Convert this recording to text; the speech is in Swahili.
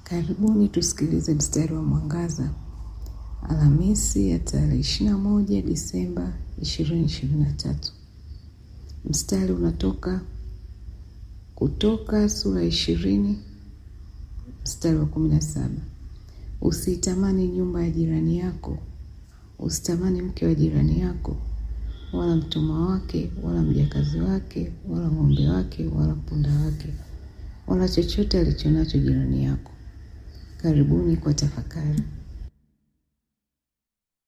Karibuni tusikilize mstari wa mwangaza Alhamisi ya tarehe 21 Disemba 2023. Mstari unatoka Kutoka sura ishirini mstari wa kumi na saba. Usiitamani nyumba ya jirani yako, usitamani mke wa jirani yako, wala mtumwa wake, wala mjakazi wake, wala ng'ombe wake, wala punda wake, wala chochote alichonacho jirani yako. Karibuni kwa tafakari.